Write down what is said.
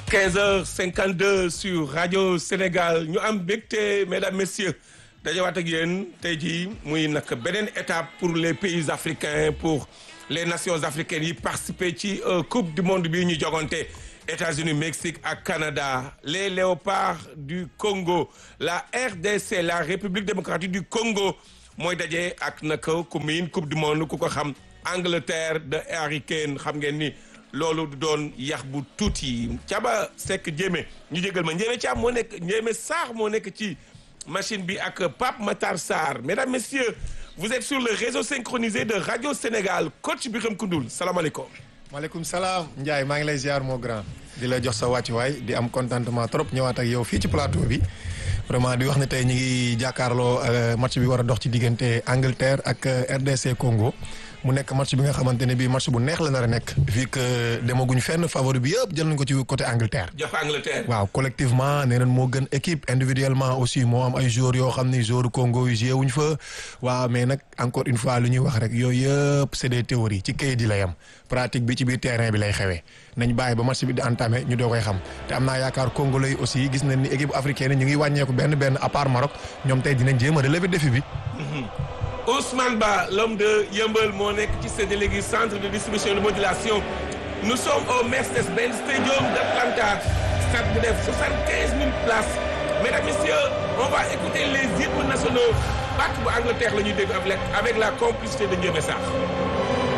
15h52 sur Radio Sénégal ñu am mbégte mesdames messieurs dajawaat ak yéen tey jii muy nag beneen étape pour les pays africains pour les nations africaines yi participer ci coupe du monde bi ñu jogante États-Unis Mexique ak Canada les léopards du Congo la RDC la République démocratique du Congo mooy daje ak nag ku miin coupe du monde ku ko xam Angleterre de Harry Kane xam ngeen ni. loolu du doon yax bu tuuti Thiaba Seck Ndiémé ñu jégal ma Ndiémé Thiam moo nekk Ndiémé Sarr moo nekk ci machine bi ak Pape Matar Sarr mesdames messieurs vous êtes sur le réseau synchronisé de Radio Sénégal coach Birame Koundoul salaamaaleykum. maaleykum salaam Ndiaye maa ngi lay ziar mon grand di la jox sa wàccuwaay di am contentement trop ñëwaat ak yow fii ci plateau bi vraiment di wax ne tey ñu ngi jàkkaarloo match bi war a dox ci diggante Angleterre ak RDC Congo. mu nekk match bi nga xamante ne bii match bu neex la nar a nekk. vu que demaguñ fenn favori bi yëpp jël nañ ko ci côté Angleterre. jox Angleterre. waaw collectivement nee nañ moo gën équipe individuellement aussi moo am ay joueurs yoo xam ni joueurs Congo yu joué wuñ fa. waaw mais nag encore une fois lu ñuy wax rek yooyu yëpp c'est des théories ci kayit yi lay am pratique bi ci biir terrain bi lay xewee nañ bàyyi ba match bi di entamé ñu doo koy xam te am naa yaakaar congolais yi aussi gis nañ ni équipe africaine ñu ngi wàññeeku benn benn à part Maroc ñoom tey dinañ jéem a relever défi bi. Ousmane Ba l'homme de Yeumbeul moo nekk ci ce délégué centre de distribution de modulation nous sommes au Mercedes-Benz Stadium d'Atlanta stade bu def soixante-quinze mille places mesdames messieurs on va écouter les hymnes nationaux bàkk bu Angleterre la ñuy dégg avec avec la complicité de Ndiémé Sarr